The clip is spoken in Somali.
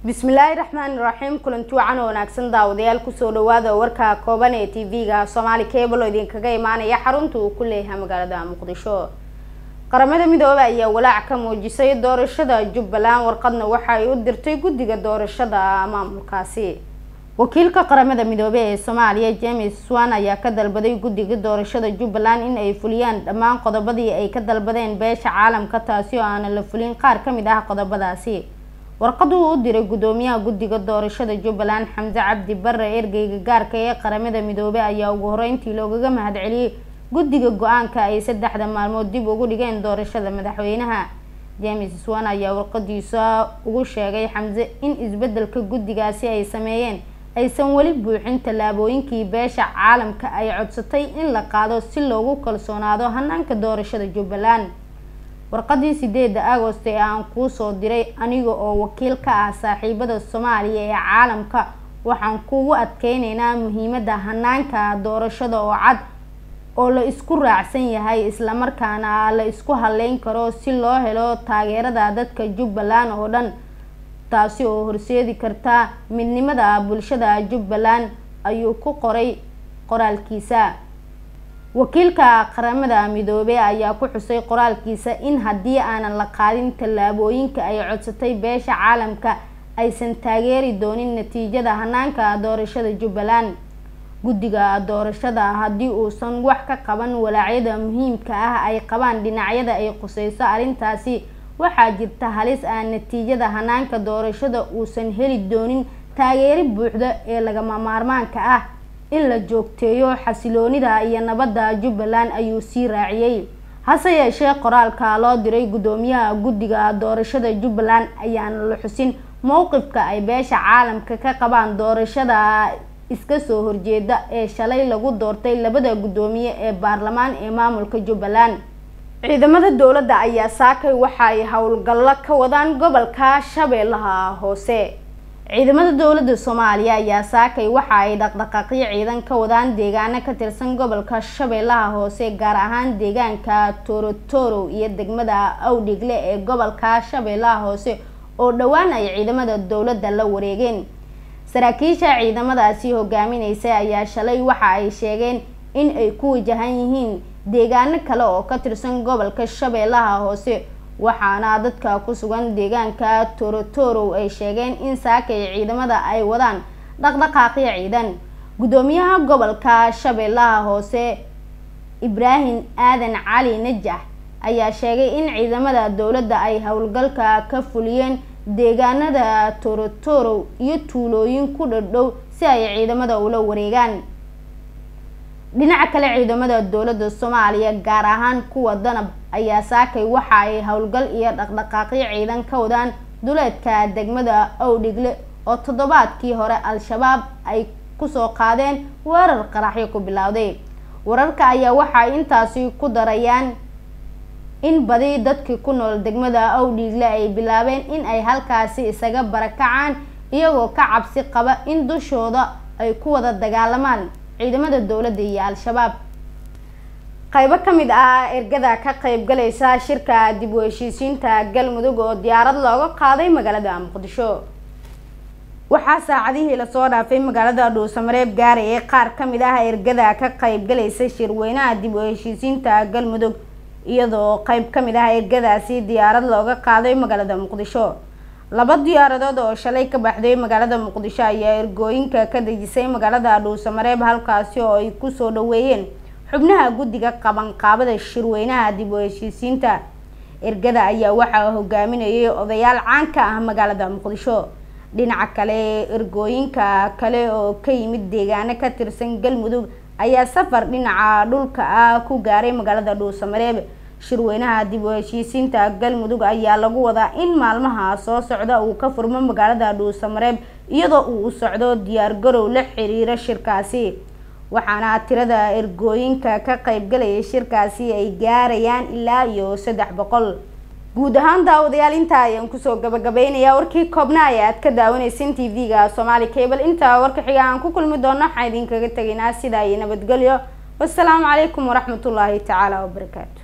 bismillaahi raxmaani raxiim kulanti wacan oo wanaagsan daawadayaal kusoo dhawaada warka kooban ee tv-ga soomaali cable oo idinkaga imaanaya xarunta uu ku leeyahay magaalada muqdisho qaramada midoobay ayaa walaac ka muujisay doorashada jubbaland warqadna waxa ay u dirtay guddiga doorashada maamulkaasi wakiilka qaramada midoobey ee soomaaliya james swan ayaa ka dalbaday guddiga doorashada jubbaland in ay fuliyaan dhammaan qodobadii ay ka dalbadeen beesha caalamka taasi oo aanan la fulin qaar ka mid ah qodobadaasi warqadu uu u diray guddoomiyaha guddiga doorashada jubbaland xamse cabdi bare ergeyga gaarka ee qaramada midoobey ayaa ugu horeyntii loogaga mahadceliyey guddiga go-aanka ay saddexda maalmood dib ugu dhigeen doorashada madaxweynaha james swan ayaa warqadiisa ugu sheegay xamse in isbedelka guddigaasi ay sameeyeen aysan weli buuxin tallaabooyinkii beesha caalamka ay codsatay in la qaado si loogu kalsoonaado hanaanka doorashada jubbaland warqadii sideeda agost ee aan kuusoo diray aniga oo wakiil ka ah saaxiibada soomaaliya ee caalamka waxaan kugu adkeyneynaa muhiimada hanaanka doorashada oo cad oo la isku raacsan yahay islamarkaana la isku haleyn karo si loo helo taageerada dadka jubbaland oo dhan taasi oo horseedi karta midnimada bulshada jubbaland ayuu ku qoray qoraalkiisa wakiilka qaramada midoobey ayaa ku xusay qoraalkiisa in haddii aanan la qaadin tallaabooyinka ay codsatay beesha caalamka aysan taageeri doonin natiijada hanaanka doorashada jubbaland guddiga doorashada haddii uusan wax ka qaban walaacyada muhiimka ah ay qabaan dhinacyada ay quseyso arrintaasi waxaa jirta halis aan natiijada hanaanka doorashada uusan heli doonin taageeri buuxda ee lagama maarmaanka ah in la joogteeyo xasiloonida iyo nabadda jubbaland ayuu sii raaciyey hase yeeshee qoraalka loo diray guddoomiyaha guddiga doorashada jubbaland ayaana la xusin mowqifka ay beesha caalamka ka qabaan doorashada iska soo horjeeda ee shalay lagu doortay labada guddoomiye ee baarlamaan ee maamulka jubbaland ciidamada dowladda ayaa saakay waxa ay howlgallo ka wadaan gobolka shabeellaha hoose ciidamada dowladda soomaaliya ayaa saakay waxa ay dhaqdhaqaaqyo ciidan ka wadaan deegaano ka tirsan gobolka shabeellaha hoose gaar ahaan deegaanka torotoro iyo degmada awdhigle ee gobolka shabeellaha hoose oo dhowaan ay ciidamada dowladda la wareegeen saraakiisha ciidamadaasi hogaamineysa ayaa shalay waxa ay sheegeen in ay ku wajahan yihiin deegaano kale oo ka tirsan gobolka shabeellaha hoose waxaana dadka ku sugan deegaanka torotoro ay sheegeen in saakay ciidamada ay wadaan dhaqdhaqaaqyo ciidan guddoomiyaha gobolka shabeellaha hoose ibraahim aadan cali najax ayaa sheegay in ciidamada dowladda ay howlgalka ka fuliyeen deegaanada torotoro iyo tuulooyin ku dhadhow si ay ciidamada ula wareegaan dhinaca kale ciidamada dowladda soomaaliya gaar ahaan kuwa danab ayaa saakay waxa ay howlgal iyo dhaqdhaqaaqyo ciidan ka wadaan duleedka degmada owdhigle oo toddobaadkii hore al-shabaab ay kusoo qaadeen weerar qaraxyo ku bilowday wararka ayaa waxay intaasi ku darayaan in badi dadkii ku nool degmada owdhiigle ay bilaabeen in ay halkaasi isaga barakacaan iyagoo ka cabsi qaba in dushooda ay ku wada dagaalamaan ciidamada dowladda iyo al-shabaab qaybo ka mid ah ergada ka qeybgalaysa shirka dib u heshiisiinta galmudug oo diyaarad looga qaaday magaalada muqdisho waxaa saacadihii lasoo dhaafay magaalada dhuusamareeb gaarayay qaar ka mid ah ergada ka qeybgalaysa shirweynaha dib u heshiisiinta galmudug iyadoo qeyb ka mid ah ergadaasi diyaarad looga qaaday magaalada muqdisho laba diyaaradood oo shalay ka baxday magaalada muqdisho ayaa ergooyinka ka dejisay magaalada dhuusamareeb halkaasi oo ay kusoo dhaweeyeen xubnaha guddiga qabanqaabada shirweynaha dib u heshiisiinta ergada ayaa waxaa hogaaminayay odayaal caan ka ah magaalada muqdisho dhinaca kale ergooyinka kale oo ka yimid deegaano ka tirsan galmudug ayaa safar dhinaca dhulka ah ku gaaray magaalada dhuusamareeb shirweynaha dib u heshiisiinta galmudug ayaa lagu wadaa in maalmaha soo socda uu ka furmo magaalada dhuusamareeb iyadoo uu socdo diyaargarow la xiriira shirkaasi waxaana tirada ergooyinka ka qeybgalaya shirkaasi ay gaarayaan ilaa iyo saddex boqol guud ahaan daawadayaal intaa ayaan kusoo gabagabeynayaa warkii koobna ay aad ka daawanaysan t v-ga somaali cable intaa warka xiga aan ku kulmi doono waxaan idinkaga tegaynaa sidaa iyo nabadgelyo wasalaamu calaykum waraxmatullaahi tacaala wabarakaatu